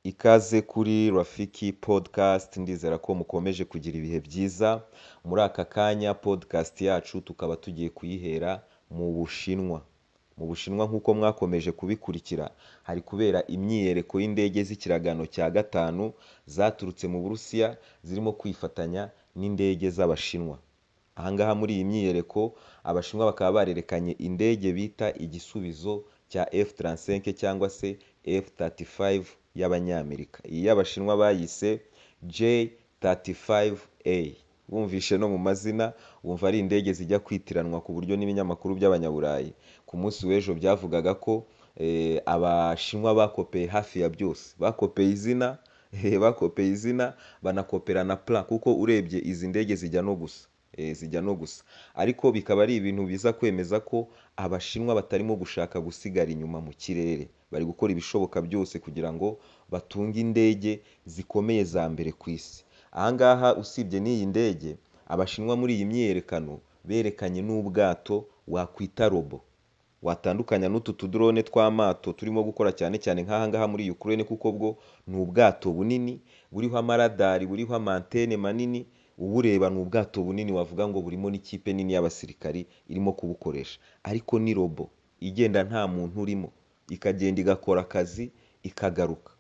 Ikaze kuri Rafiki podcast ndizera ko mukomeje kugira ibihe byiza, muri aka kanya podcast yacu tukaba tugiye kuyihera mu Bushinwa. Mu Bushinwa nk'uko mwakomeje kubikurikira, hari kubera imyiyereko y'indege z'ikiragano cya gatanu zaturutse mu Burusiya zirimo kwifatanya n'indege z'Abashinwa. Aha ngaha muri iyi myiyereko, Abashinwa bakaba barerekanye indege bita igisubizo cya F-35 cyangwa se F-35 y'Abanyamerika. Iyi y'Abashinwa bayise J-35A. Wumvishe no mu mazina, wumva ari indege zijya kwitiranwa ku buryo n'ibinyamakuru by'Abanyaburayi ku munsi w'ejo byavugaga ko Abashinwa bakopeye hafi ya byose. Bakopeye izina, bakopeye izina, banakopera na plan kuko urebye izi ndege zijya no gusa. Zijya no gusa. Ariko bikaba ari ibintu biza kwemeza ko Abashinwa batarimo gushaka gusigara inyuma mu kirere. Bari gukora ibishoboka byose kugira ngo batunge indege zikomeye za mbere ku isi. Aha ngaha usibye n'iyi ndege, Abashinwa muri iyi myiyerekano berekanye n'ubwato wakwita robo. Watandukanya n'utu tudorone tw'amato turimo gukora cyane cyane nk'aha ngaha muri Ukraine kuko bwo ni ubwato bunini, buriho amaradari, buriho amantene manini, ubureba ni ubwato bunini wavuga ngo burimo n'ikipe nini y'abasirikari irimo kubukoresha. Ariko ni robo, igenda nta muntu urimo, ikagenda igakora akazi, ikagaruka.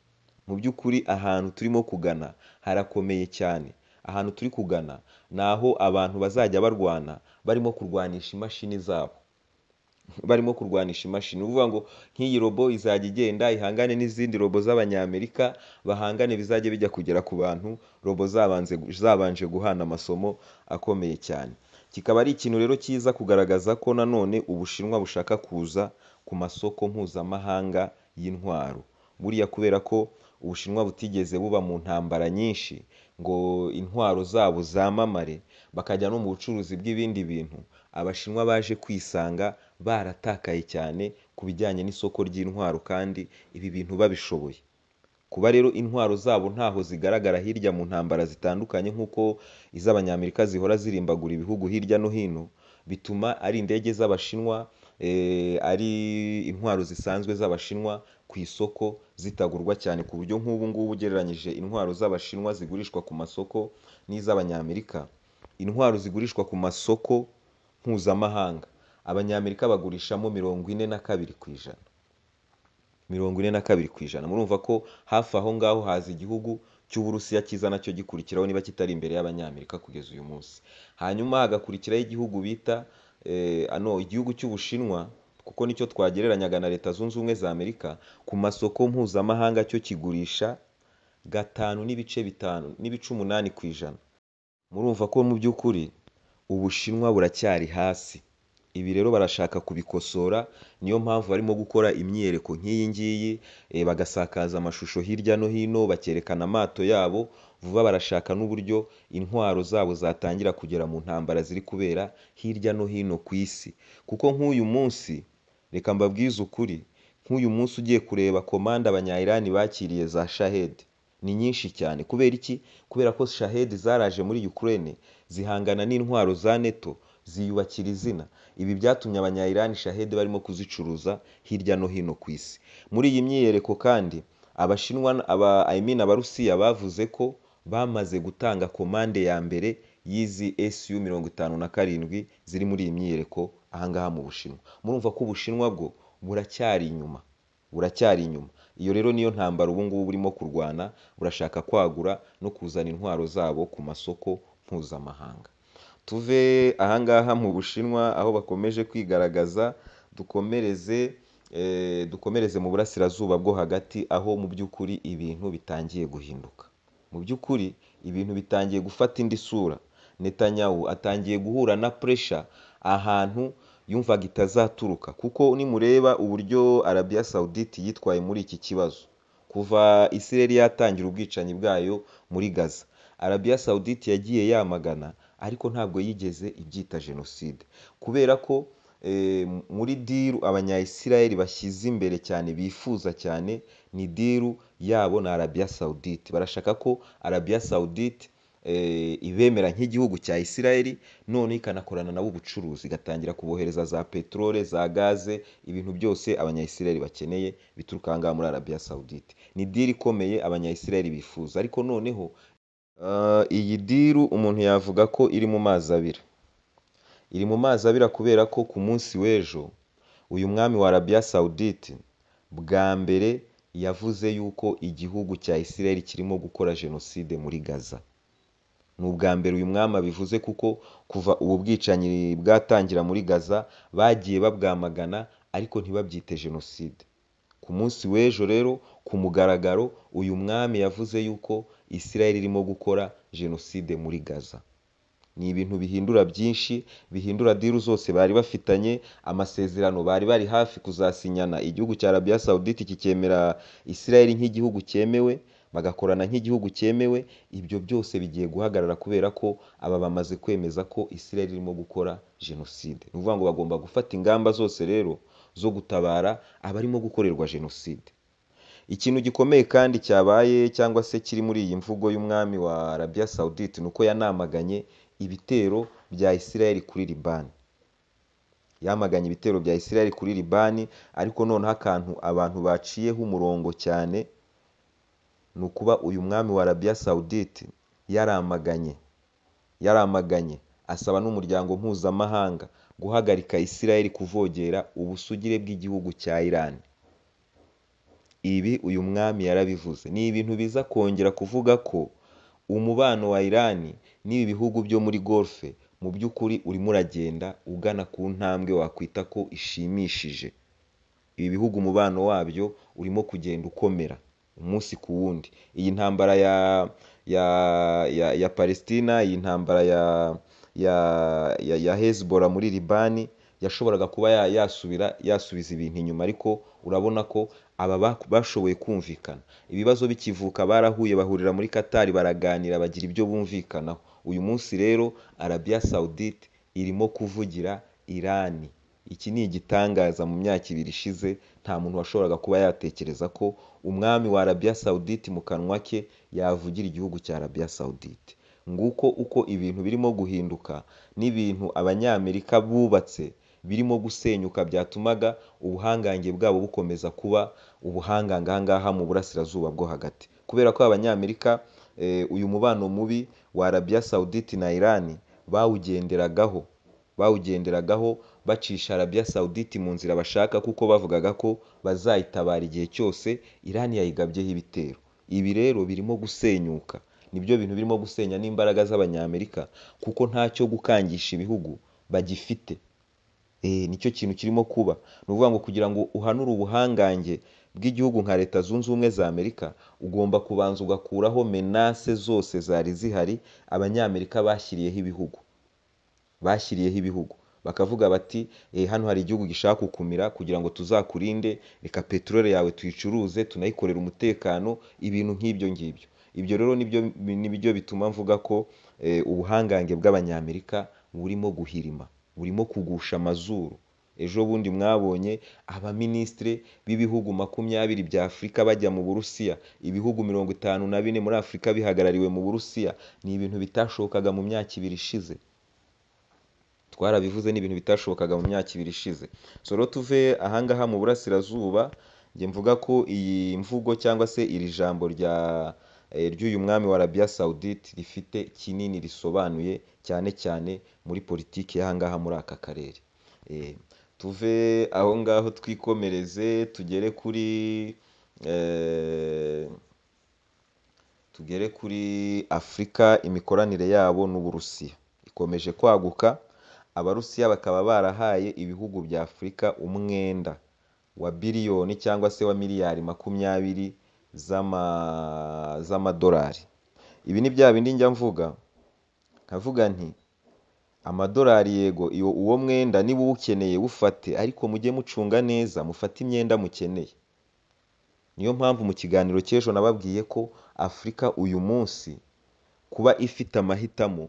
Mu by'ukuri ahantu turimo kugana harakomeye cyane. Ahantu turi kugana ni aho abantu bazajya barwana barimo kurwanisha imashini zabo. Barimo kurwanisha imashini. Ni ukuvuga ngo nk'iyi robo izajya igenda ihangane n'izindi robo z'Abanyamerika, bahangane bizajye bijya kugera ku bantu, robo zabanje guhana amasomo akomeye cyane. Kikaba ari ikintu rero kiza kugaragaza ko nanone Ubushinwa bushaka kuza ku masoko mpuzamahanga y'intwaro. Buriya kubera ko Ubushinwa butigeze buba mu ntambara nyinshi ngo intwaro zabo zamamare, bakajya no mu bucuruzi bw'ibindi bintu, Abashinwa baje kwisanga baratakaye cyane ku bijyanye n'isoko ry'intwaro kandi ibi bintu babishoboye. Kuba rero intwaro zabo ntaho zigaragara hirya mu ntambara zitandukanye nk'uko iz'Abanyamerika zihora zirimbagura ibihugu hirya no hino, bituma ari indege z'Abashinwa, ari intwaro zisanzwe z'Abashinwa ku isoko zitagurwa cyane ku buryo nk'ubu ngubu ugereranyije intwaro z'Abashinwa zigurishwa ku masoko n'iz'Abanyamerika, intwaro zigurishwa ku masoko mpuzamahanga, Abanyamerika bagurishamo mirongo ine na kabiri ku ijana. Mirongo ine na kabiri ku ijana. Murumva ko hafi aho ngaho haza igihugu cy'Uburusiya kiza na cyo gikurikiraho niba kitari imbere y'Abanyamerika kugeza uyu munsi. Hanyuma hagakurikiraho igihugu bita igihugu cy'Ubushinwa kuko ni cyo twagereranyaga na Leta zunze ubumwe za Amerika, ku masoko mpuzamahanga cyo kigurisha gatanu n'ibice bitanu n'ibice umunani ku ijana. Murumva ko mu by'ukuri Ubushinwa buracyari hasi. Ibi rero barashaka kubikosora, niyo mpamvu barimo gukora imyiyereko nk'iyi ngiyi, bagasakaza amashusho hirya no hino, bakerekana amato yabo, vuba barashaka n'uburyo intwaro zabo zatangira kugera mu ntambara ziri kubera hirya no hino ku isi. Kuko nk'uyu munsi, reka mbabwize ukuri, nk'uyu munsi ugiye kureba komande Abanya-Iran bakiriye za Shahed, ni nyinshi cyane. Kubera iki? Kubera ko Shahed zaraje muri Ukraine, zihangana n'intwaro za NATO, ziyubakira izina. Ibi byatumye Abanya-Iran Shahed barimo kuzicuruza hirya no hino ku isi. Muri iyi myiyereko kandi, Abashinwa I mean Abarusiya bavuze ko bamaze gutanga komande ya mbere y'izi Su mirongo itanu na karindwi ziri muri iyi myiyereko aha ngaha mu Bushinwa. Murumva ko Ubushinwa bwo buracyari inyuma, buracyari inyuma. Iyo rero niyo ntambara ubu ngubu burimo kurwana, burashaka kwagura no kuzana intwaro zabo ku masoko mpuzamahanga. Tuve aha ngaha mu Bushinwa aho bakomeje kwigaragaza, dukomereze, dukomereze mu burasirazuba bwo hagati aho mu by'ukuri ibintu bitangiye guhinduka. Mu by'ukuri ibintu bitangiye gufata indi sura. Netanyahu atangiye guhura na pressure ahantu yumvaga itazaturuka kuko nimureba uburyo Arabia Saoudite yitwaye muri iki kibazo. Kuva Isiraheli yatangira ubwicanyi bwayo muri Gaza, Arabia Saoudite yagiye yamagana ariko ntabwo yigeze ibyita jenoside kubera ko muri diru Abanya-Isiraheli bashyize imbere cyane, bifuza cyane, ni diru yabo na Arabia Saoudite. Barashaka ko Arabia Saoudite eh, ibemera nk'igihugu cya Isiraheli none ikanakorana nabo ubucuruzi igatangira kubohereza za peterole za gaze ibintu byose abanyayisiraheli bakeneye bituruka aha ngaha muri arabiya sawudite ni diri ikomeye abanyayisiraheli bifuza ariko noneho ah, iyi diru umuntu yavuga ko iri mu mazi abira iri mu mazi abira kubera ko ku munsi w'ejo uyu mwami wa arabiya sawudite bwa mbere yavuze yuko igihugu cya Isiraheli kirimo gukora jenoside muri gaza ni ubwa mbere uyu mwami abivuze kuko kuva ubu bwicanyi bwatangira muri gaza bagiye babwamagana ariko ntibabyite jenoside ku munsi w'ejo rero ku mugaragaro uyu mwami yavuze yuko Isiraheli irimo gukora jenoside muri gaza ni ibintu bihindura byinshi bihindura diru zose bari bafitanye amasezerano bari bari hafi kuzasinyana igihugu cya arabiya sawudite kikemera isirayeli nk'igihugu cyemewe bagakorana nk'igihugu cyemewe ibyo byose bigiye guhagarara kubera ko aba bamaze kwemeza ko isirayeli irimo gukora jenoside ni ukuvuga ngo bagomba gufata ingamba zose rero zo gutabara abarimo gukorerwa jenoside ikintu gikomeye kandi cyabaye cyangwa se kiri muri iyi mvugo y'umwami wa arabiya sawudite ni uko yanamaganye ibitero bya isirayeli kuri libani yamaganye ibitero bya isirayeli kuri libani ariko noneho akantu abantu baciyeho umurongo cyane ni ukuba uyu mwami wa arabiya sawudite yaramaganye yaramaganye asaba n'umuryango mpuzamahanga guhagarika isirayeli kuvogera ubusugire bw'igihugu cya irani ibi uyu mwami yarabivuze ni ibintu biza kongera kuvuga ko umubano wa irani n'ibi bihugu byo muri golfe mu by'ukuri urimo uragenda ugana ku ntambwe wakwita ko ishimishije ibi bihugu umubano wabyo urimo kugenda ukomera umunsi ku wundi iyi ntambara ya ya ya, ya palestina iyi ntambara ya ya ya, ya hezbola muri libani yashoboraga kuba ya- yasubira yasubiza ibintu inyuma ariko urabona ko aba ba- bashoboye kumvikana ibibazo bikivuka barahuye bahurira muri katari baraganira bagira ibyo bumvikanaho uyu munsi rero arabiya sawudite irimo kuvugira irani iki ni igitangaza mu myaka ibiri ishize nta muntu washoboraga kuba yatekereza ko umwami wa arabiya sawudite mu kanwa ke yavugira igihugu cya arabiya sawudite nguko uko ibintu birimo guhinduka n'ibintu abanyamerika bubatse birimo gusenyuka byatumaga ubuhangange bwabo bukomeza kuba ubuhangange aha ngaha mu burasirazuba bwo hagati kubera ko abanyamerika eh, uyu mubano mubi wa arabiya sawudite na irani bawugenderagaho bawugenderagaho bacisha arabiya sawudite mu nzira bashaka kuko bavugaga ko bazayitabara igihe cyose irani yayigabyeho ibitero ibi rero birimo gusenyuka nibyo bintu birimo gusenya n'imbaraga z'abanyamerika kuko ntacyo gukangisha ibihugu bagifite Eh, nicyo kintu kirimo kuba ni ukuvuga ngo kugira ngo uhanure ubuhangange bw'igihugu nka leta zunze ubumwe za amerika ugomba kubanza ugakuraho menase zose zari zihari abanyamerika bashyiriyeho ibihugu bashyiriyeho ibihugu bakavuga bati eh, hano hari igihugu gishaka kukumira kugira ngo tuzakurinde reka peteroli yawe tuyicuruze tunayikorere umutekano ibintu nk'ibyo ngibyo ibyo rero nibyo nibyo bituma mvuga ko eh, ubuhangange bw'abanyamerika burimo guhirima burimo kugusha amazuru ejo bundi mwabonye abaminisitiri b'ibihugu makumyabiri bya afurika bajya mu burusiya ibihugu mirongo itanu na bine muri afurika bihagarariwe mu burusiya ni ibintu bitashobokaga mu myaka ibiri ishize twarabivuze ni ibintu bitashobokaga mu myaka ibiri ishize so rero tuve ahangaha mu burasirazuba njye mvuga ko iyi mvugo cyangwa se iri jambo rya eh, ry'uyu mwami wa arabiya sawudite rifite kinini risobanuye cyane cyane muri politiki y'ahangaha muri aka karere Eh, tuve aho ngaho twikomereze tugere kuri eh, tugere kuri afurika imikoranire yabo n'uburusiya ikomeje kwaguka abarusiya bakaba barahaye ibihugu bya afurika umwenda wa biliyoni cyangwa se wa miliyari makumyabiri z'ama- z'amadolari ibi ni bya bindi njya mvuga nkavuga nti amadolari yego iyo uwo mwenda niba uwukeneye wufate ariko mujye mucunga neza mufate imyenda mukeneye niyo mpamvu mu kiganiro cy'ejo nababwiye ko afurika uyu munsi kuba ifite amahitamo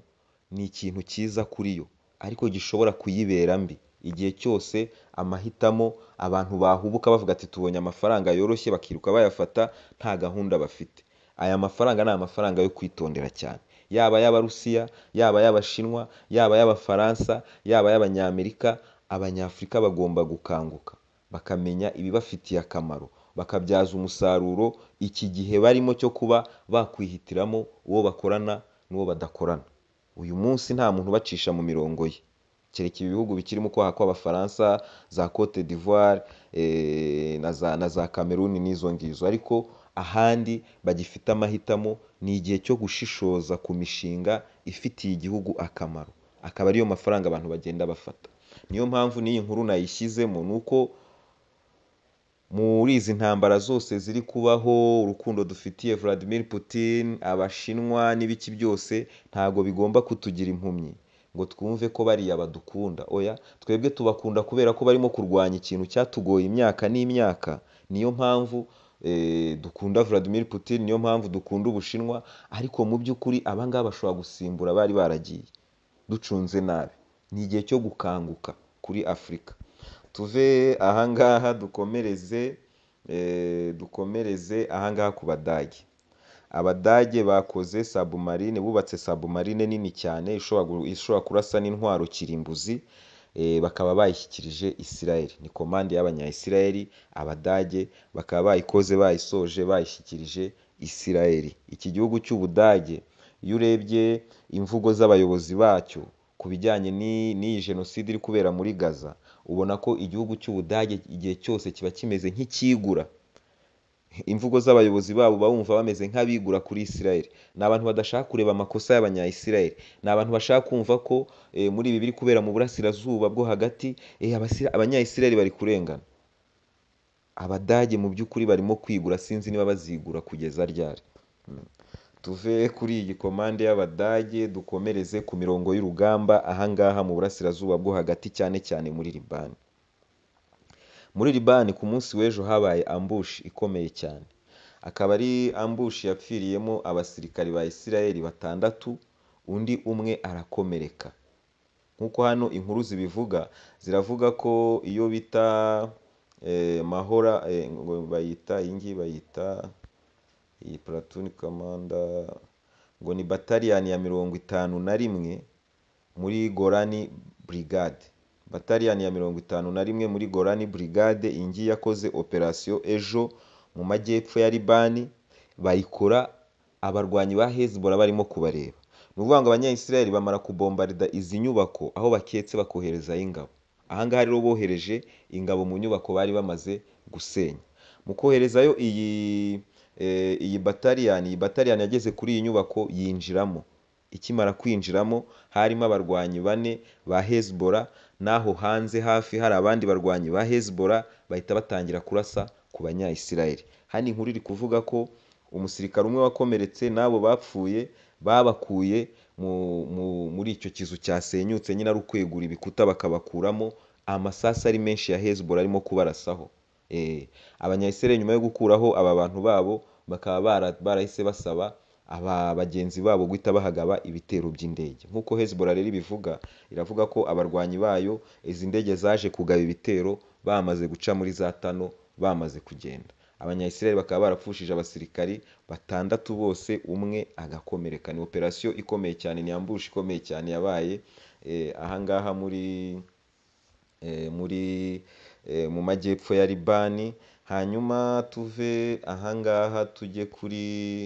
ni ikintu cyiza kuri yo ariko gishobora kuyibera mbi igihe cyose amahitamo abantu bahubuka bavuga ati tubonye amafaranga yoroshye bakiruka bayafata nta gahunda bafite aya mafaranga ni amafaranga yo kwitondera cyane yaba ay'abarusiya yaba ay'abashinwa yaba ay'abafaransa yaba ay'abanyamerika abanyafurika bagomba gukanguka bakamenya ibibafitiye akamaro bakabyaza umusaruro iki gihe barimo cyo kuba bakwihitiramo uwo bakorana n'uwo badakorana uyu munsi nta muntu ubacisha mu mirongo ye kereka ibihugu bikirimo kwaha kw'abafaransa za cote d'ivoire eh, na za- na za cameroon n'izo ngizo ariko ahandi bagifite amahitamo ni igihe cyo gushishoza ku mishinga ifitiye igihugu akamaro akaba ariyo mafaranga abantu bagenda bafata niyo mpamvu n'iyi nkuru nayishyizemo ni uko muri izi ntambara zose ziri kubaho urukundo dufitiye Vladimir Putin abashinwa n'ibiki byose ntago bigomba kutugira impumyi ngo twumve ko bariya badukunda oya twebwe tubakunda kubera ko barimo kurwanya ikintu cyatugoye imyaka n'imyaka niyo mpamvu eh, dukunda Vladimir Putin niyo mpamvu dukunda Ubushinwa ariko mu by'ukuri abangaba bashobora gusimbura bari baragiye ducunze nabi ni igihe cyo gukanguka kuri afurika tuve ahangaha dukomereze eh, dukomereze ahangaha ku badage abadage bakoze sabumarine bubatse sabumarine nini cyane ishobora gu- ishobora kurasa n'intwaro kirimbuzi eh, bakaba bayishyikirije isirayeli ni komande y'abanyayisirayeli abadage bakaba bayikoze bayisoje bayishyikirije isirayeli iki gihugu cy'ubudage iyo urebye imvugo z'abayobozi bacyo ku bijyanye ni- n'iyi jenoside iri kubera muri gaza ubona ko igihugu cy'ubudage igihe cyose kiba kimeze nk'icyigura imvugo z'abayobozi babo uba wumva bameze nk'abigura kuri Israel ni abantu badashaka kureba amakosa y'abanyayisirayeli ni abantu bashaka kumva ko eh, muri ibi biri kubera mu burasirazuba bwo hagati eh, abasira- abanyayisirayeli bari kurengana abadage mu by'ukuri barimo kwigura sinzi niba bazigura kugeza ryari Mm. tuve kuri iyi komande y'abadage dukomereze ku mirongo y'urugamba ahangaha mu burasirazuba bwo hagati cyane cyane muri libani muri libani ku munsi w'ejo habaye ambushi ikomeye cyane akaba ari ambushi yapfiriyemo abasirikari ba isirayeli batandatu undi umwe arakomereka nk'uko hano inkuru zibivuga ziravuga ko iyo bita eh, mahora eh, ngo bayita iyi ngiyi bayita iyi platoon commander ngo ni bataliyani ya mirongo itanu na rimwe muri gorani brigade bataliyani ya mirongo itanu na rimwe muri gorani brigade iyi ngiyi yakoze operasiyo ejo mu majyepfo ya libani bayikora abarwanyi ba hezbollah barimo kubareba ni ukuvuga ngo abanyayisirayeli bamara kubombarida izi nyubako aho baketse bakoherezayo ingabo ahangaha rero bohereje ingabo mu nyubako bari bamaze gusenya mu koherezayo iyi eh, iyi bataliyani iyi bataliyani yageze kuri iyi nyubako yinjiramo ikimara kwinjiramo harimo abarwanyi bane ba hezbollah n'aho hanze hafi hari abandi barwanyi ba hezbollah bahita batangira kurasa ku banyayisirayeli hano inkuru iri kuvuga ko umusirikare umwe wakomeretse n'abo bapfuye babakuye mu- mu- muri icyo kizu cyasenyutse nyine ari ukwegura ibikuta bakabakuramo amasasu ari menshi ya hezbollah arimo kubarasaho Eh, abanyayisirayeli nyuma yo gukuraho aba bantu babo bakaba bara- barahise basaba aba bagenzi babo guhita bahagaba ibitero by'indege nk'uko hezbollah rero ibivuga iravuga ko abarwanyi bayo izi ndege zaje kugaba ibitero bamaze guca muri za tano bamaze kugenda abanyayisirayeli bakaba barapfushije abasirikari batandatu bose umwe agakomereka ni operasiyo ikomeye cyane ni ambushi ikomeye cyane yabaye eh, ahangaha muri eh, muri eh, mu majyepfo ya libani hanyuma tuve ahangaha tujye kuri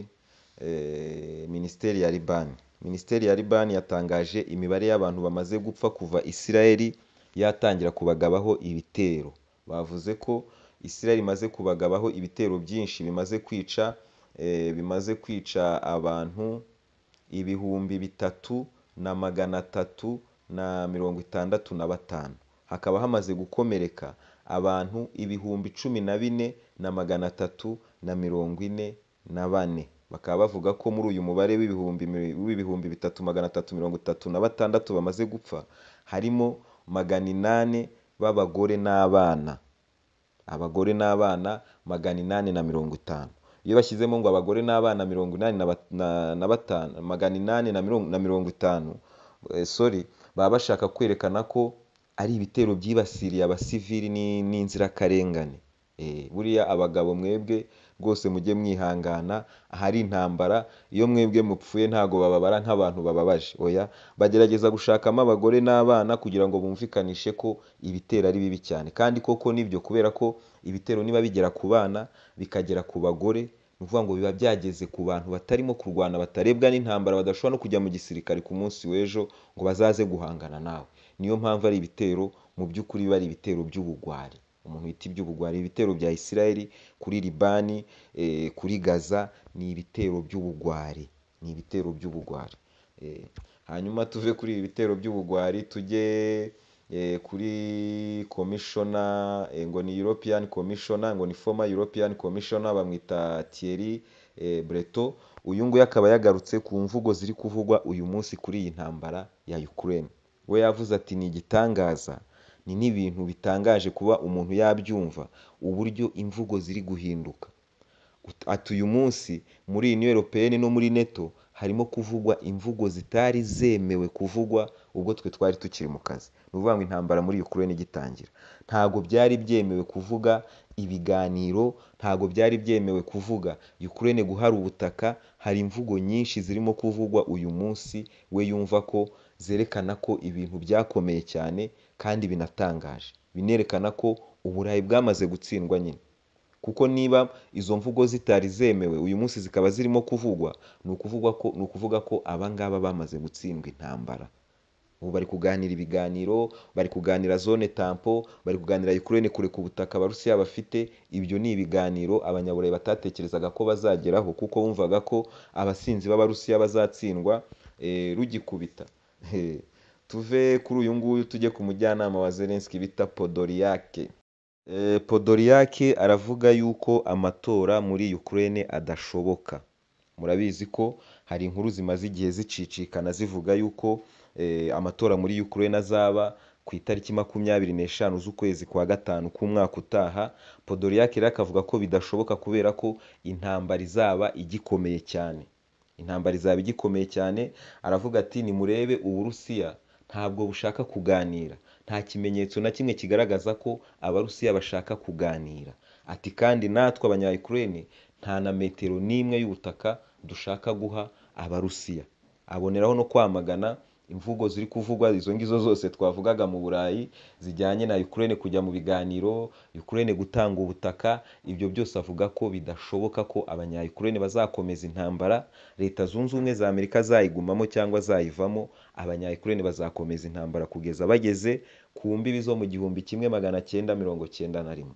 eh, minisiteri ya libani minisiteri ya libani yatangaje imibare y'abantu bamaze gupfa kuva isirayeli yatangira kubagabaho ibitero bavuze ko isirayeli imaze kubagabaho ibitero byinshi bimaze kwica eh, bimaze kwica abantu ibihumbi bitatu na magana atatu na mirongo itandatu na batanu hakaba hamaze gukomereka abantu ibihumbi cumi na bine na magana atatu na mirongo ine na bane bakaba bavuga ko muri uyu mubare w'ibihumbi mi- w'ibihumbi bitatu magana atatu mirongo itatu na batandatu bamaze gupfa harimo magana inani b'abagore n'abana abagore n'abana magana inani na mirongo itanu iyo bashyizemo ngo abagore n'abana mirongo inani na bat- na- na batanu magana inani na mirongo na mirongo itanu eh, sorry baba bashaka kwerekana ko ari ibitero byibasiriye abasivili ni- n'inzirakarengane Eh, buriya abagabo mwebwe rwose mujye mwihangana ahari intambara iyo mwebwe mupfuye ntago bababara nk'abantu bababaje oya bagerageza gushakamo abagore n'abana kugira ngo bumvikanishe ko ibitero ari bibi cyane kandi koko nibyo kubera ko ibitero niba bigera ku bana bikagera ku bagore ni ukuvuga ngo biba byageze ku bantu batarimo kurwana batarebwa n'intambara badashobora no kujya mu gisirikare ku munsi w'ejo ngo bazaze guhangana nawe niyo mpamvu ari ibitero mu by'ukuri biba ari ibitero by'ubugwari umuntu bita iby'ubugwari ibitero bya Isiraheli kuri Libani kuri Gaza ni ibitero by'ubugwari ni ibitero by'ubugwari hanyuma tuve kuri ibi bitero by'ubugwari tujye kuri komishona ngo ni European Commissioner ngo ni former European Commissioner bamwita Thierry Breton uyu nguyu akaba yagarutse ku mvugo ziri kuvugwa uyu munsi kuri iyi ntambara ya Ukraine we yavuze ati ni igitangaza ni n'ibintu bitangaje kuba umuntu yabyumva uburyo imvugo ziri guhinduka ati uyu munsi muri iyi europeyeni no muri neto harimo kuvugwa imvugo zitari zemewe kuvugwa ubwo twe twari tukiri mu kazi ni ukuvuga ngo intambara muri Ukraine igitangira ntabwo byari byemewe kuvuga ibiganiro ntabwo byari byemewe kuvuga Ukraine guhara ubutaka hari imvugo nyinshi zirimo kuvugwa uyu munsi we yumva ko zerekana ko ibintu byakomeye cyane kandi binatangaje binerekana ko uburayi bwamaze gutsindwa nyine kuko niba izo mvugo zitari zemewe uyu munsi zikaba zirimo kuvugwa ni ukuvugwa ko ni ukuvuga ko abangaba bamaze gutsindwa intambara ubu bari kuganira ibiganiro bari kuganira zone tampo bari kuganira Ukraine kureka ubutaka abarusiya bafite ibyo ni ibiganiro abanyaburayi batatekerezaga ko bazageraho kuko bumvaga ko abasinzi b'abarusiya bazatsindwa rugikubita tuve kuri uyu nguyu tujye ku mujyanama wa Zelensky bita podoriyake podoriyake aravuga yuko amatora muri Ukraine adashoboka murabizi ko hari inkuru zimaze igihe zicicikana zivuga yuko amatora muri Ukraine azaba ku itariki makumyabiri n'eshanu z'ukwezi kwa gatanu k'umwaka utaha podoriyake rero akavuga ko bidashoboka kubera ko intambara izaba igikomeye cyane intambara izaba igikomeye cyane aravuga ati nimurebe uburusiya ntabwo bushaka kuganira nta kimenyetso na kimwe kigaragaza ko abarusiya bashaka kuganira ati kandi natwe abanyayukurene nta na metero n'imwe y'ubutaka dushaka guha abarusiya aboneraho no kwamagana imvugo ziri kuvugwa izo ngizo zose twavugaga mu burayi zijyanye na Ukraine kujya mu biganiro Ukraine gutanga ubutaka ibyo byose avuga ko bidashoboka ko abanya Ukraine bazakomeza intambara leta zunze ubumwe za Amerika zayigumamo cyangwa zayivamo abanya Ukraine bazakomeza intambara kugeza bageze ku mbibi zo mu gihumbi kimwe magana cyenda mirongo cyenda na rimwe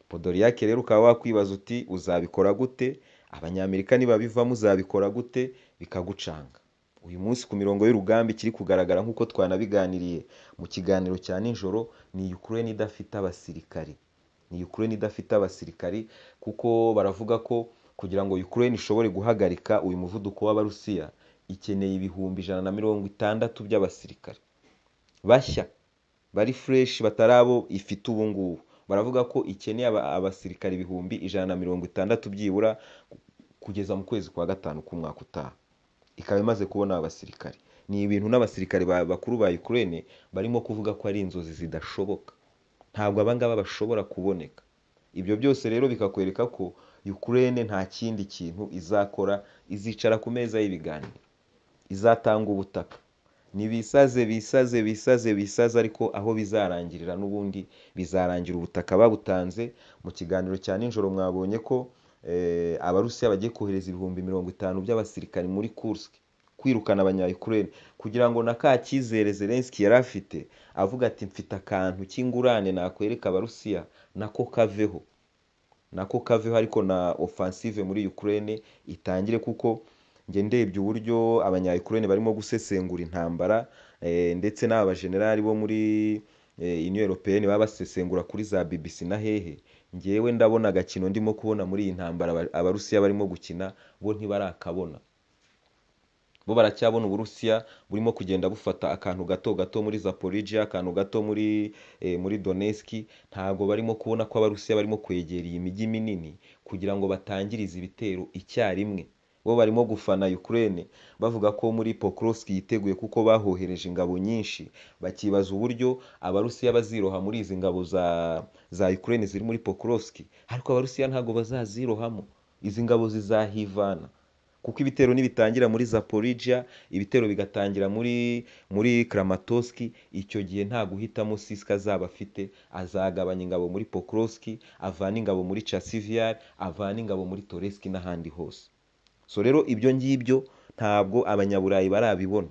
Podolyak rero ukaba wakwibaza uti uzabikora gute abanyamerika nibabivamo uzabikora gute bikagucanga uyu munsi ku mirongo y'urugamba ikiri kugaragara nk'uko twanabiganiriye mu kiganiro cya nijoro ni Ukraine idafite abasirikari ni Ukraine idafite abasirikari kuko baravuga ko kugira ngo Ukraine ishobore guhagarika uyu muvuduko w'abarusiya ikeneye ibihumbi ijana na mirongo itandatu by'abasirikari bashya bari fureshi batari abo ifite ubu ngubu baravuga ko ikeneye abasirikari ibihumbi ijana na mirongo itandatu byibura kugeza mu kwezi kwa gatanu k'umwaka utaha ikaba imaze kubona abasirikare ni ibintu n'abasirikare bakuru ba Ukraine barimo kuvuga ko ari inzozi zidashoboka ntabwo abangaba bashobora kuboneka ibyo byose rero bikakwereka ko Ukraine nta kindi kintu izakora izicara ku meza y'ibiganiro izatanga ubutaka ni bisaze bisaze bisaze bisaze ariko aho bizarangirira n'ubundi bizarangira ubutaka babutanze mu kiganiro cya nijoro mwabonye ko abarusiya bagiye kohereza ibihumbi mirongo itanu by'abasirikari muri Kursk kwirukana abanyayukurene kugira ngo na ka cyizere Zelensky yari afite avuga ati mfite akantu cy'ingurane nakwereka abarusiya nako kaveho nako kaveho ariko na offensive muri Ukraine itangire kuko njye ndebye uburyo abanyayukurene barimo gusesengura intambara ndetse n'aba bajenerali bo muri Union Européenne baba basesengura kuri za BBC na hehe ngewe ndabona agakino ndimo kubona muri iyi ntambara abarusiya barimo gukina bo ntibarakabona bo baracyabona uburusiya burimo kugenda bufata akantu gato gato muri zaporija akantu gato muri muri doneski ntabwo barimo kubona ko abarusiya barimo kwegera iyi mijyi minini kugira ngo batangirize ibitero icyarimwe bo barimo gufana Ukraine bavuga ko muri Pokrovsk yiteguye kuko bahohereje ingabo nyinshi bakibaza uburyo Abarusiya baziroha muri izi ngabo za za Ukraine ziri muri Pokrovsk ariko Abarusiya ntabwo bazazirohamo izi ngabo zizahivana kuko ibitero nibitangira muri Zaporizhia ibitero bigatangira muri muri Kramatorsk icyo gihe nta guhitamo Sisika azaba afite azagabanya ingabo muri Pokrovsk avana ingabo muri Chasivyar avana ingabo muri Toretsk n'ahandi hose so rero ibyo ngibyo ntabwo abanyaburayi barabibona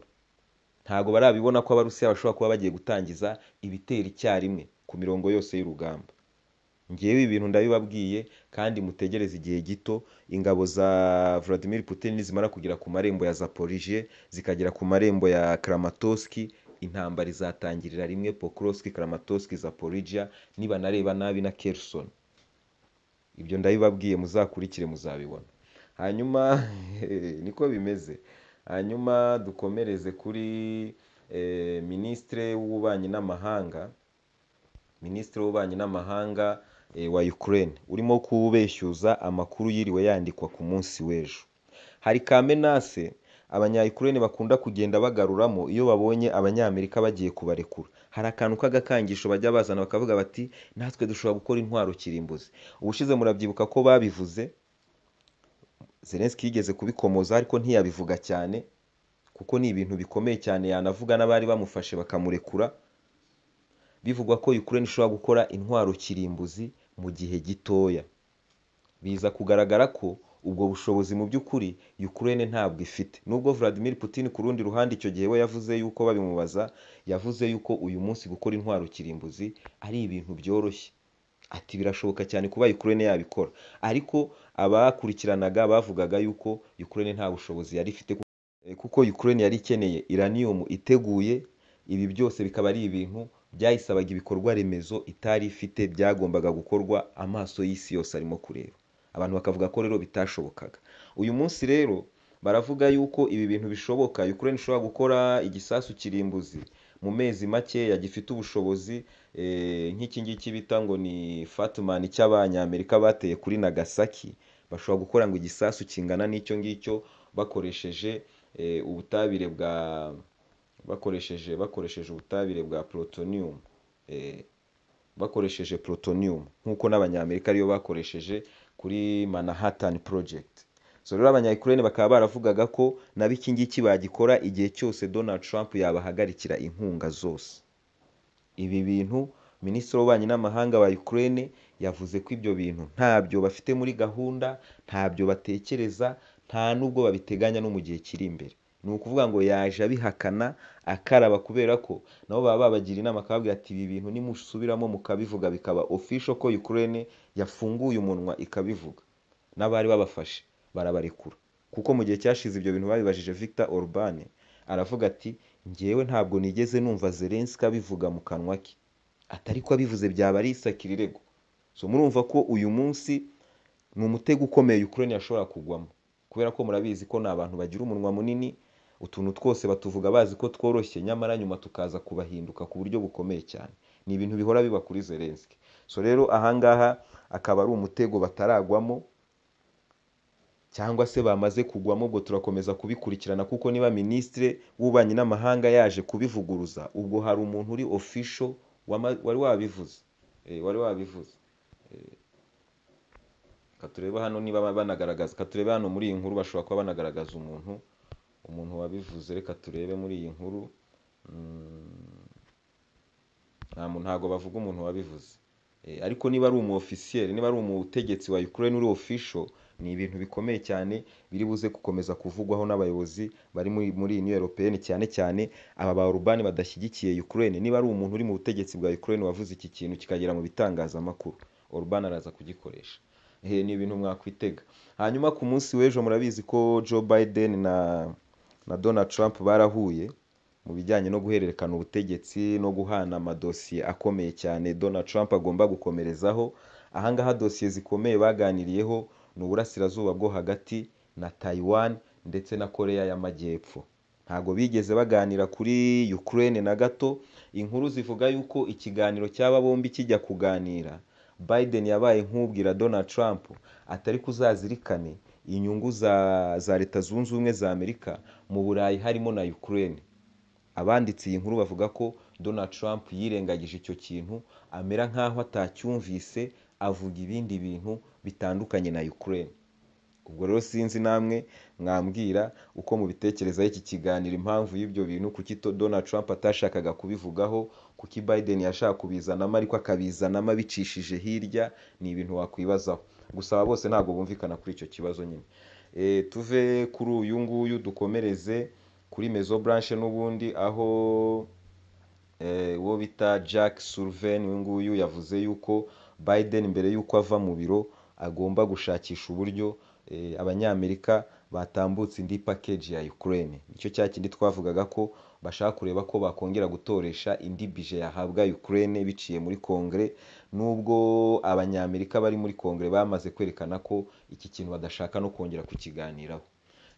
ntabwo barabibona ko abarusiya bashobora kuba bagiye gutangiza ibitero icyarimwe ku mirongo yose y'urugamba ngewe ibi bintu ndabibabwiye kandi mutegereze igihe gito ingabo za Vladimir Putin nizimara kugera ku marembo ya Zaporizhia zikagera ku marembo ya Kramatorsk intambara izatangirira rimwe Pokrovsk Kramatorsk Zaporizhia nibanareba nabi na Kherson ibyo ndabibabwiye muzakurikire muzabibona hanyuma niko bimeze hanyuma dukomereze kuri eh, minisitire w'ububanyi n'amahanga minisitiri w'ububanyi n'amahanga eh, wa Ukraine urimo kubeshyuza amakuru yiriwe yandikwa ku munsi w'ejo hari kamenase abanya-Ukraine bakunda kugenda bagaruramo iyo babonye abanyamerika bagiye kubarekura hari akantu k'agakangisho bajya bazana bakavuga bati natwe dushobora gukora intwaro kirimbuzi ubushize murabyibuka ko babivuze Zelensky yigeze kubikomoza ariko ntiyabivuga cyane kuko ni ibintu bikomeye cyane yanavuga n'abari bamufashe bakamurekura bivugwa ko Ukraine ishobora gukora intwaro kirimbuzi mu gihe gitoya biza kugaragara ko ubwo bushobozi mu by'ukuri Ukraine ntabwo ifite nubwo Vladimir Putin ku rundi ruhande icyo gihe we yavuze yuko babimubaza yavuze yuko uyu munsi gukora intwaro kirimbuzi ari ibintu byoroshye ati birashoboka cyane kuba Ukraine yabikora ariko abakurikiranaga bavugaga yuko Ukraine nta bushobozi yari ifite kuko Ukraine yari ikeneye uranium iteguye ibi byose bikaba ari ibintu byayisabaga ibikorwa remezo itari ifite byagombaga gukorwa amaso y'isi yose arimo kureba abantu bakavuga ko rero bitashobokaga uyu munsi rero baravuga yuko ibi bintu bishoboka Ukraine ishobora gukora igisasu kirimbuzi mu mezi makeya gifite ubushobozi nk'iki ngiki bita ngo ni fatumani cy'abanyamerika bateye kuri nagasaki bashobora gukora ngo igisasu kingana n'icyo ngicyo bakoresheje ubutabire bwa bakoresheje bakoresheje ubutabire bwa plutonium bakoresheje plutonium nk'uko n'abanyamerika ariyo bakoresheje kuri manhattan project so rero abanyayikirere bakaba baravugaga ko nabo iki ngiki bagikora igihe cyose donald trump yabahagarikira inkunga zose ibi bintu minisitiri w'ububanyi n'amahanga wa Ukraine yavuze ko ibyo bintu ntabyo bafite muri gahunda ntabyo batekereza nta n'ubwo babiteganya no mu gihe kiri imbere ni ukuvuga ngo yaje abihakana akaraba kubera ko nabo baba babagira inama akababwira ati ibi bintu nimusubiramo mukabivuga bikaba official ko Ukraine yafunguye umunwa ikabivuga n'abari babafashe barabarekura kuko mu gihe cyashize ibyo bintu babibajije Victor Orban aravuga ati ngewe ntabwo nigeze numva Zelensky abivuga mu kanwa ke atari ko abivuze byaba ari isakirirego so murumva ko uyu munsi ni umutego ukomeye Ukraine yashobora kugwamo kubera ko murabizi ko ni abantu bagira umunwa munini utuntu twose batuvuga bazi ko tworoshye nyamara nyuma tukaza kubahinduka ku buryo bukomeye cyane ni ibintu bihora biba kuri Zelensky so rero ahangaha akaba ari umutego bataragwamo cyangwa se bamaze kugwamo ubwo turakomeza kubikurikirana kuko niba minisitiri w'ububanyi n'amahanga yaje kubivuguruza ubwo hari umuntu uri ofisho wari wabivuze wari wabivuze katureba hano niba banagaragaza katureba hano muri iyi nkuru bashobora kuba banagaragaza umuntu umuntu wabivuze reka turebe muri iyi nkuru ntabwo bavuga umuntu wabivuze ariko niba ari umu ofisiyeri niba ari umutegetsi wa Ukraine uri ofisho ni ibintu bikomeye cyane biri buze gukomeza kuvugwaho n'abayobozi bari muri iyi europeyeni cyane cyane aba ba urubani badashyigikiye Ukraine niba ari umuntu uri mu butegetsi bwa Ukraine wavuze iki kintu kikagera mu bitangazamakuru urubani araza kugikoresha ni ibintu mwakwitega hanyuma ku munsi w'ejo murabizi ko Joe Biden na na Donald Trump barahuye mu bijyanye no guhererekana ubutegetsi no guhana amadosiye akomeye cyane Donald Trump agomba gukomerezaho ahangaha dosiye zikomeye baganiriyeho ni uburasirazuba bwo hagati na Taiwan ndetse na Korea y'Amajyepfo ntabwo bigeze baganira kuri Ukraine na gato inkuru zivuga yuko ikiganiro cy'aba bombi kijya kuganira Biden yabaye nk'ubwira Donald Trump atari kuzazirikane inyungu za za leta zunze ubumwe za amerika mu burayi harimo na ukraine abanditse iyi nkuru bavuga ko donald trump yirengagije icyo kintu amera nk'aho atacyumvise avuga ibindi bintu bitandukanye na ukraine ubwo rero sinzi namwe mwambwira uko mubitekerezaho iki kiganiro impamvu y'ibyo bintu kuki to- donald trump atashakaga kubivugaho kuki biden yashaka kubizanamo ariko akabizanamo abicishije hirya ni ibintu wakwibazaho gusa aba bose ntabwo bumvikana kuri icyo kibazo nyine Eh, tuve kuri uyu nguyu dukomereze kuri mezo branche n'ubundi aho eh, uwo bita jack sullivan uyu nguyu yavuze yuko biden mbere y'uko ava mu biro agomba gushakisha uburyo eh, abanyamerika batambutse indi package ya ukraine nicyo cya kindi twavugaga ko bashaka kureba ko bakongera gutoresha indi bije yahabwa ukraine biciye muri kongere nubwo abanyamerika bari muri kongere bamaze kwerekana ko iki kintu badashaka no kongera kukiganiraho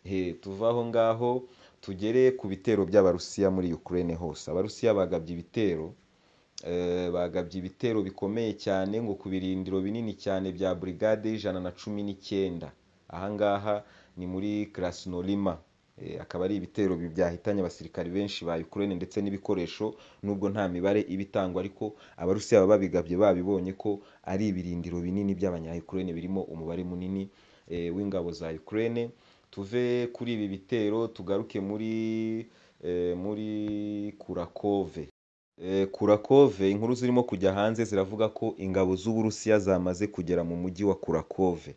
he tuva aho ngaho tugere ku bitero by'abarusiya muri ukraine hose abarusiya bagabye ibitero eh, bagabye ibitero bikomeye cyane ngo ku birindiro binini cyane bya burigade y'ijana na cumi n'icyenda ahangaha ni muri krasnorima Eh, akaba ari ibitero bi- byahitanye abasirikari benshi ba ukraine ndetse n'ibikoresho nubwo nta mibare iba itangwa ariko abarusiya baba babigabye babibonye ko ari ibirindiro binini by'abanya ukraine birimo umubare munini eh, w'ingabo za ukraine tuve kuri ibi bitero tugaruke muri eh, muri kurakove Eh, Kurakove inkuru zirimo kujya hanze ziravuga ko ingabo z'Uburusiya zamaze kugera mu mujyi wa Kurakove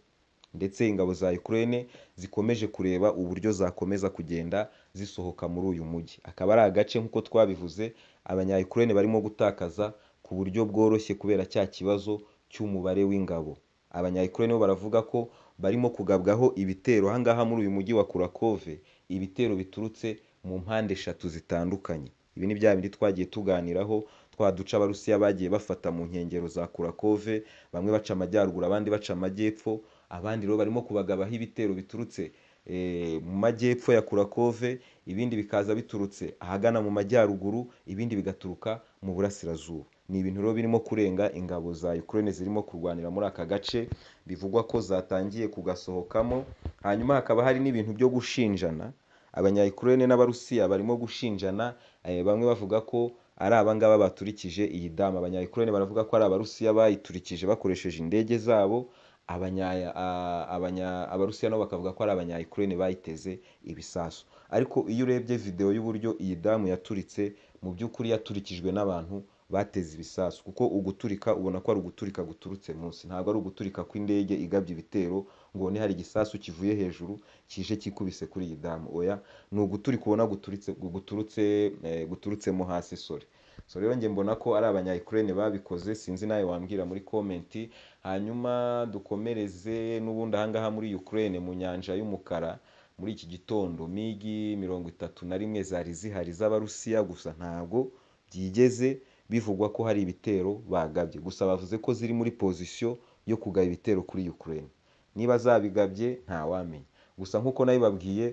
ndetse ingabo za Ukraine zikomeje kureba uburyo zakomeza kugenda zisohoka muri uyu mujyi akaba ari agace nk'uko twabivuze abanya-Ukraine barimo gutakaza ku buryo bworoshye kubera cya kibazo cy'umubare w'ingabo abanya-Ukraine bo baravuga ko barimo kugabwaho ibitero ahangaha muri uyu mujyi wa Kurakove ibitero biturutse mu mpande eshatu zitandukanye ibi ni bya bindi twagiye tuganiraho twa duce abarusiya bagiye bafata mu nkengero za kurakove bamwe baca amajyaruguru abandi baca amajyepfo abandi rero barimo kubagabaho ibitero biturutse eh, mu majyepfo ya kurakove ibindi bikaza biturutse ahagana mu majyaruguru ibindi bigaturuka mu burasirazuba ni ibintu rero birimo kurenga ingabo za ukraine zirimo kurwanira muri aka gace bivugwa ko zatangiye kugasohokamo hanyuma hakaba hari n'ibintu byo gushinjana abanya-Ukraine n'abarusiya barimo gushinjana eh, bamwe bavuga ko ari abangaba baturikije iyi damu abanya-Ukraine baravuga ko ari abarusiya bayiturikije bakoresheje indege zabo abanya a- abanya- abarusiya nabo bakavuga ko ari abanya-Ukraine bayiteze ibisasu ariko iyo urebye video y'uburyo iyi damu yaturitse mu by'ukuri yaturikijwe n'abantu bateze ibisasu kuko uguturika ubona ko ari uguturika guturutse munsi ntabwo ari uguturika kw'indege igabye ibitero ngo ubone hari igisasu kivuye hejuru kije kikubise kuri iyi damu oya ni uguturika ubona guturitse guturutse eh, guturutsemo hasi sore so rero njye mbona ko ari abanya-Ukraine babikoze sinzi nawe wambwira muri komenti hanyuma dukomereze n'ubundi ahangaha muri Ukraine mu nyanja y'umukara muri iki gitondo migi mirongo itatu na rimwe zari zihari z'abarusiya gusa ntabwo byigeze bivugwa ko hari ibitero bagabye gusa bavuze ko ziri muri pozisiyo yo kugaba ibitero kuri Ukraine niba zabigabye ntawamenya gusa nk'uko nabibabwiye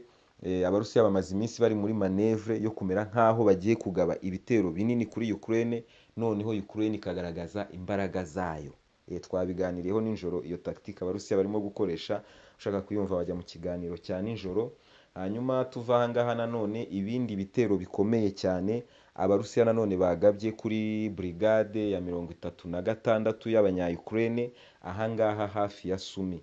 eh, abarusiya bamaze iminsi bari muri manevre yo kumera nk'aho bagiye kugaba ibitero binini kuri Ukraine noneho Ukraine ikagaragaza imbaraga zayo Eh, twabiganiriyeho nijoro iyo tactique abarusiya barimo gukoresha ushaka kuyumva bajya mu kiganiro cya nijoro hanyuma tuva ahangaha nanone ibindi bitero bikomeye cyane abarusiya nanone bagabye kuri brigade ya mirongo itatu na gatandatu y'abanya-Ukraine ahangaha hafi ya Sumi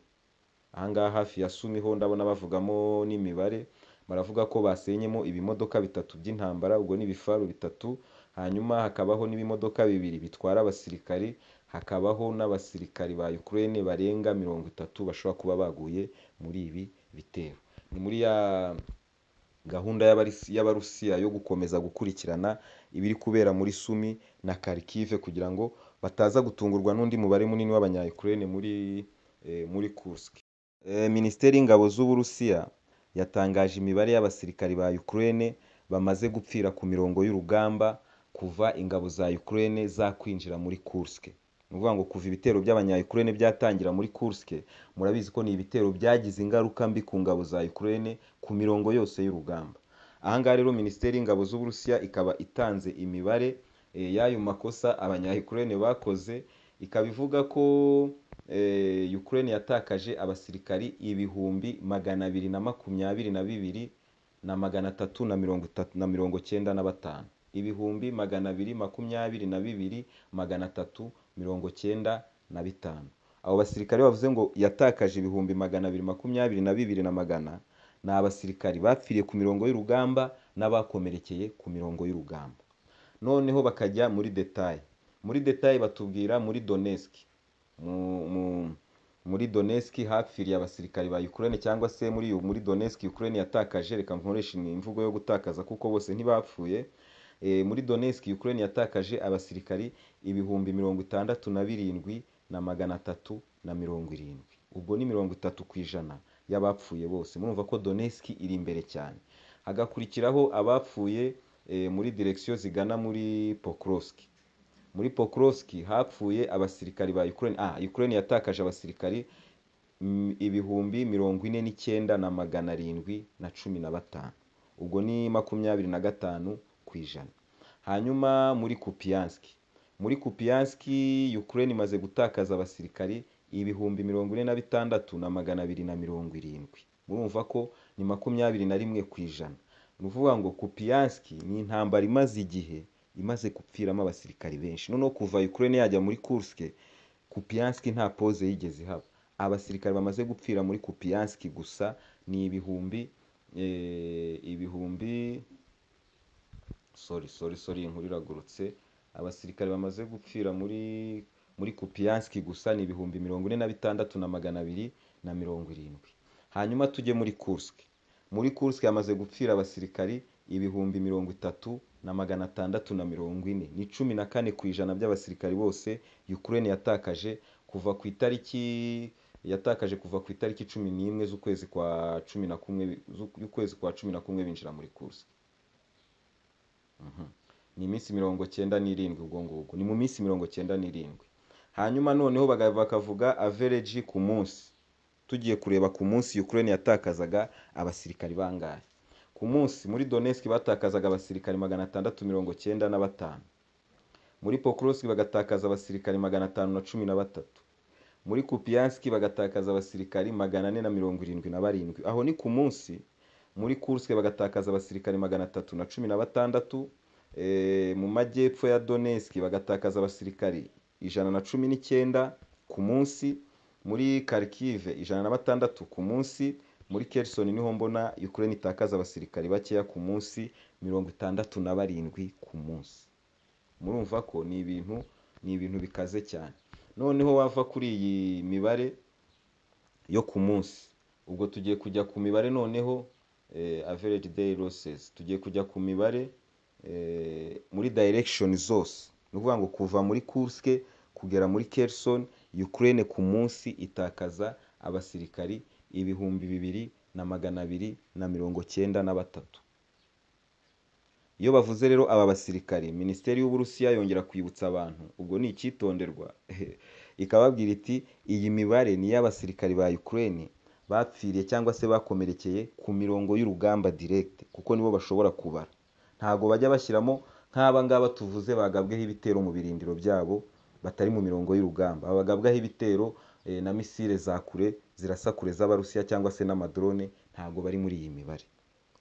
ahangaha hafi ya Sumi ho ndabona bavugamo n'imibare baravuga ko basenyemo ibimodoka bitatu by'intambara ubwo ni ibifaru bitatu hanyuma hakabaho n'ibimodoka bibiri bitwara abasirikari hakabaho n'abasirikari ba Ukraine barenga mirongo itatu bashobora kuba baguye muri ibi bitero ni muri ya gahunda y'abarisi- y'abarusiya yo gukomeza gukurikirana ibiri kubera muri Sumi na Kharkiv kugira ngo bataza gutungurwa n'undi mubare munini w'abanya-Ukraine muri eh, muri Kursk Eh, Minisiteri y'Ingabo z'Uburusiya yatangaje imibare y'abasirikari ba Ukraine bamaze gupfira ku mirongo y'urugamba kuva ingabo za Ukraine zakwinjira muri Kursk. Ni ukuvuga ngo kuva ibitero by'abanya-Ukraine byatangira muri Kursk, murabizi ko ni ibitero byagize ingaruka mbi ku ngabo za Ukraine ku mirongo yose y'urugamba. Aha ngaha rero Minisiteri y'Ingabo z'Uburusiya ikaba itanze imibare eh, y'ayo makosa abanya-Ukraine bakoze ikaba ivuga ko eh, Ukraine yatakaje abasirikari ibihumbi magana abiri na makumyabiri na bibiri na magana atatu na mirongo itatu na mirongo cyenda na batanu ibihumbi magana abiri makumyabiri na bibiri magana atatu mirongo cyenda na bitanu abo basirikare bavuze ngo yatakaje ibihumbi magana abiri makumyabiri na bibiri na magana ni abasirikari bapfiriye ku mirongo y'urugamba n'abakomerekeye ku mirongo y'urugamba noneho bakajya muri detaye muri detaye batubwira muri Donetsk mu- mu- muri Donetsk hapfiriye abasirikari ba Ukraine cyangwa se muri muri Donetsk Ukraine yatakaje reka nkoresha imvugo yo gutakaza kuko bose ntibapfuye Eh, muri Donetsk Ukraine yatakaje abasirikari ibihumbi mirongo itandatu na birindwi na magana atatu na mirongo irindwi ubwo ni mirongo itatu ku ijana y'abapfuye bose murumva ko Donetsk iri imbere cyane hagakurikiraho abapfuye eh, muri direksiyo zigana muri Pokrovsk muri Pokrovsk hapfuye abasirikari ba Ukraine ah Ukraine yatakaje abasirikari mm, ibihumbi mirongo ine n'icyenda na magana arindwi na cumi na batanu ubwo ni makumyabiri na gatanu ku ijana hanyuma muri Kupiansk muri Kupiansk Ukraine imaze gutakaza abasirikari ibihumbi mirongo ine na bitandatu na magana abiri na mirongo irindwi murumva ko ni makumyabiri na rimwe ku ijana ni ukuvuga ngo Kupiansk ni intambara imaze igihe imaze gupfiramo abasirikari benshi noneho kuva Ukraine yajya muri Kursk Kupiansk nta pose yigeze ihaba abasirikari bamaze gupfira muri Kupiansk gusa ni ibihumbi eh, ibihumbi sorry sorry sorry inkuru iragurutse abasirikare bamaze gupfira muri muri Kupiansk gusa ni ibihumbi mirongo ine na bitandatu na magana abiri na mirongo irindwi hanyuma tujye muri Kursk muri Kursk hamaze gupfira abasirikari ibihumbi mirongo itatu na magana atandatu na mirongo ine ni cumi na kane ku ijana by'abasirikari bose Ukraine yatakaje kuva ku itariki yatakaje kuva ku itariki cumi n'imwe z'ukwezi kwa cumi na kumwe z'ukwezi kwa cumi na kumwe binjira muri Kursk ni iminsi mirongo cyenda n'irindwi ubwo ngubwo ni mu minsi mirongo cyenda n'irindwi hanyuma noneho baga- bakavuga avereji ku munsi tugiye kureba ku munsi Ukraine yatakazaga abasirikari bangahe ku munsi muri Donetsk batakazaga abasirikari magana atandatu mirongo cyenda na batanu muri Pokrovsk bagatakaza abasirikari magana atanu na cumi na batatu muri Kupiansk bagatakaza abasirikari magana ane na mirongo irindwi na barindwi aho ni ku munsi muri Kursk bagatakaza abasirikari magana atatu na cumi na batandatu Eh, mu majyepfo ya Donetsk bagatakaza abasirikari ijana na cumi n'icyenda ku munsi muri Kharkiv ijana na batandatu ku munsi muri Kherson niho mbona Ukraine itakaza abasirikari bakeya ku munsi mirongo itandatu na barindwi ku munsi murumva ko ni ibintu ni ibintu bikaze cyane noneho wava kuri iyi mibare yo ku munsi ubwo tugiye kujya ku mibare noneho eh, average day losses tugiye kujya ku mibare eh, muri direction zose ni ukuvuga ngo kuva muri Kursk kugera muri Kherson Ukraine ku munsi itakaza abasirikari ibihumbi bibiri na magana abiri na mirongo cyenda na batatu iyo bavuze rero aba basirikari minisiteri y'uburusiya yongera kwibutsa abantu ubwo ni icyitonderwa ikababwira iti iyi mibare ni iy'abasirikari ba Ukraine bapfiriye cyangwa se bakomerekeye ku mirongo y'urugamba direct kuko nibo bashobora kubara ntabwo bajya bashyiramo nk'aba ngaba tuvuze bagabweho ibitero mu birindiro byabo batari mu mirongo y'urugamba aba bagabwaho ibitero eh, na misile za kure zirasa kure z'abarusiya cyangwa se n'amadrone ntabwo bari muri iyi mibare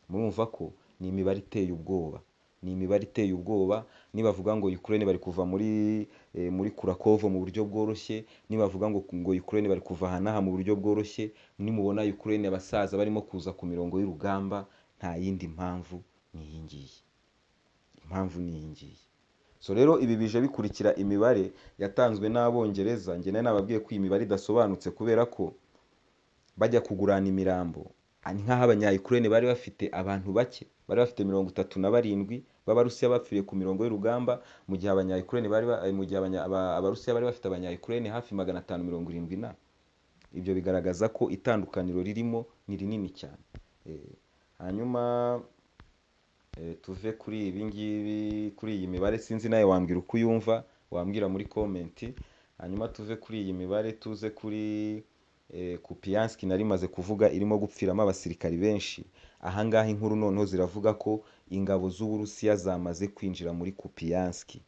murumva ko ni imibare iteye ubwoba ni imibare iteye ubwoba nibavuga ngo Ukraine bari kuva muri eh, muri Kurakovo mu buryo bworoshye nibavuga ngo ngo Ukraine bari kuva aha n'aha mu buryo bworoshye nimubona Ukraine abasaza barimo kuza ku mirongo y'urugamba nta yindi mpamvu ni iyi ngiyi impamvu ni iyi ngiyi so rero ibi bije bikurikira imibare yatanzwe n'abongereza njye nari nababwiye ko iyi mibare idasobanutse kubera ko bajya kugurana imirambo ni nk'aho abanyayukurene bari bafite abantu bake bari bafite mirongo itatu na barindwi b'abarusiya bapfiriye ku mirongo y'urugamba mu gihe abanyayukurene bari ba- eh, mu gihe abanya- aba- abarusiya bari bafite abanyayukurene hafi magana atanu mirongo irindwi na ibyo bigaragaza ko itandukaniro ririmo ni rinini cyane Eh, hanyuma eh, tuve kuri ibi ngibi kuri iyi mibare sinzi nawe wambwira uko uyumva wambwira muri komenti hanyuma tuve kuri iyi mibare tuze kuri eh, Kupianski nari maze kuvuga irimo gupfiramo abasirikari benshi ahangaha inkuru noneho ziravuga ko ingabo z'Uburusiya zamaze kwinjira muri Kupianski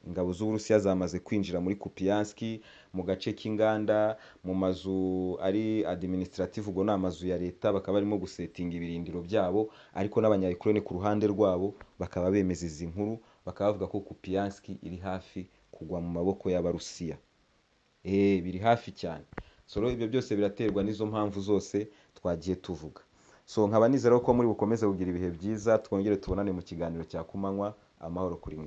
ingabo z'uburusiya zamaze kwinjira muri kupiyanski mu gace k'inganda mu mazu ari administrative ubwo ni amazu ya leta bakaba barimo gusetinga ibirindiro byabo ariko n'abanyayukurene ku ruhande rwabo bakaba bemeza izi nkuru bakaba bavuga ko kupiyanski iri hafi kugwa mu maboko y'abarusiya eh biri hafi cyane so rero ibyo byose biraterwa n'izo mpamvu zose twagiye tuvuga so nkaba nizera ko muri bukomeze kugira ibihe byiza twongere tubonane mu kiganiro cya kumanywa amahoro kuri mwe